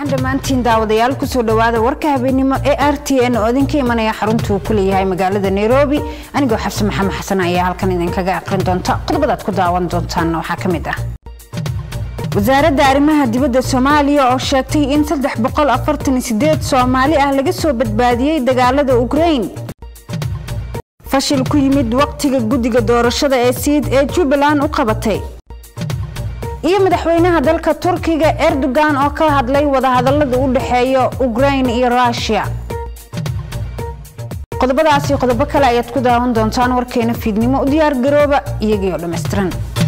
wacan dhammaantiin daawadayaal kusoo dhowaada warka habeenimo ee r t n oo idinka imanaya xaruntuu ku leeyahay magaalada nairobi anigoo xabse maxamed xasan ayaa halkan idinkaga aqrin doonta qodobadaad ku daawan doontaanna waxaa ka mid ah wasaaradda arrimaha dibadda soomaaliya oo sheegtay in soomaali ah laga soo badbaadiyey dagaalada ukrain fashil ku yimid waqtiga guddiga doorashada ee siid ee jubbaland u qabatay iyo madaxweynaha dalka turkiga erdogan oo ka hadlay wadahadalada u dhexeeya ukrain iyo rushia qodobadaasi qodobo kale ayaad ku daawan doontaan warkeena fiidnimo u diyaar garooba iyagii oo dhammaystiran